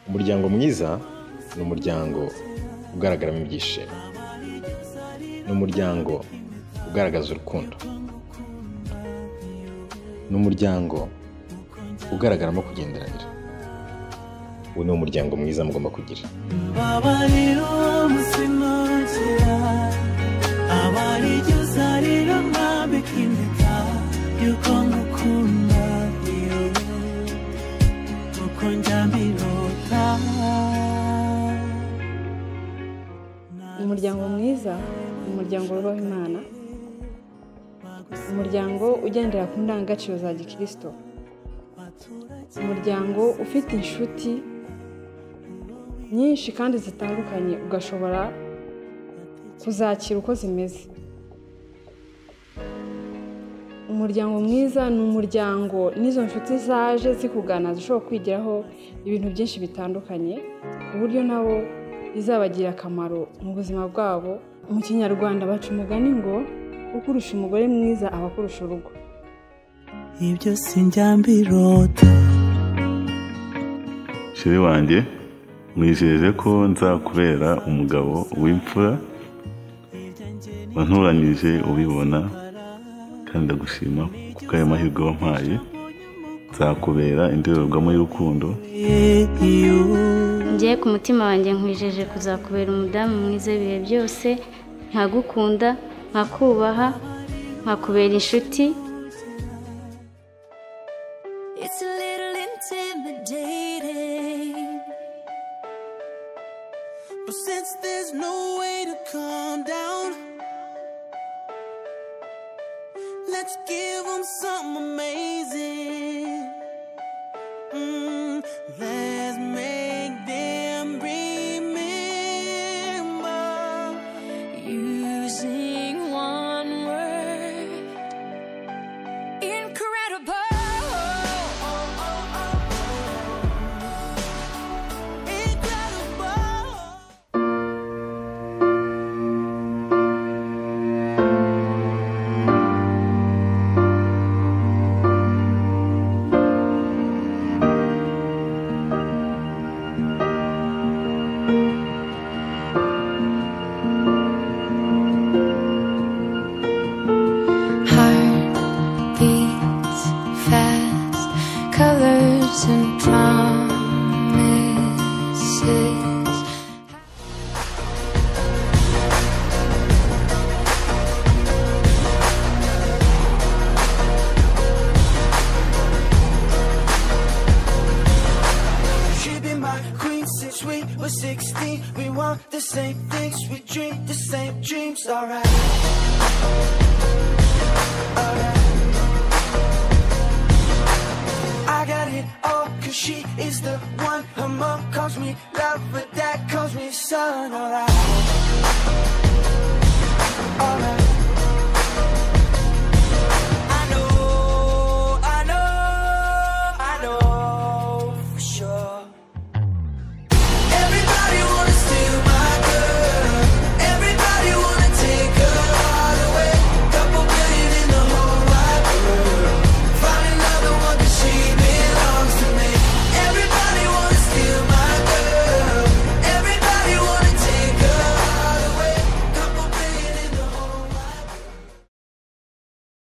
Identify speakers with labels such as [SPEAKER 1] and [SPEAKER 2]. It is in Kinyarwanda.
[SPEAKER 1] umuryango mwiza ni umuryango ugaragaramo ibyishimo ni umuryango ugaragaza urukundo ni umuryango ugaragaramo kugenderanira uwo ni umuryango mwiza mugomba kugira
[SPEAKER 2] babarira umutima nzira abaryo uzarira mwambika impeta y'uko mukunda yewe uko njyambirota
[SPEAKER 3] umuryango mwiza umuryango wubaha imana umuryango ugendera ku ndangagaciro za gikirisito umuryango ufite inshuti nyinshi kandi zitandukanye ugashobora kuzakira uko zimeze umuryango mwiza ni umuryango n'izo nshuti zaje zikugana zishobora kwigiraho ibintu byinshi bitandukanye ku buryo nabo bizabagira akamaro mu buzima bwabo mu kinyarwanda baca umugani ngo ukurusha umugore mwiza aba akurusha urugo
[SPEAKER 2] ibyo sinjyambirota
[SPEAKER 4] shiri wanjye mwijeje ko nzakubera umugabo w'imfura wanturanyije ubibona kandi ndagushima kuko ayo mahirwe wampaye nzakubera indorerwamo y'urukundo
[SPEAKER 5] ngiye ku mutima wanjye nkwijeje kuzakubera umudamu mwiza ibihe byose nkagukunda nkakubaha nkakubera inshuti
[SPEAKER 6] It's a little intimidating.
[SPEAKER 2] But since there's no way to calm down, let's give 'em something amazing. Mm, let's make them remember.
[SPEAKER 6] Using one word. Incredible.
[SPEAKER 2] Incredible.
[SPEAKER 7] Heart beats fast, colors and promises.
[SPEAKER 2] She be my queen since we were 16. We want the same things, we dream the same dreams, alright. Alright. I got it all, cause she is the one. Her mom calls me love, but dad calls me son, alright. Alright.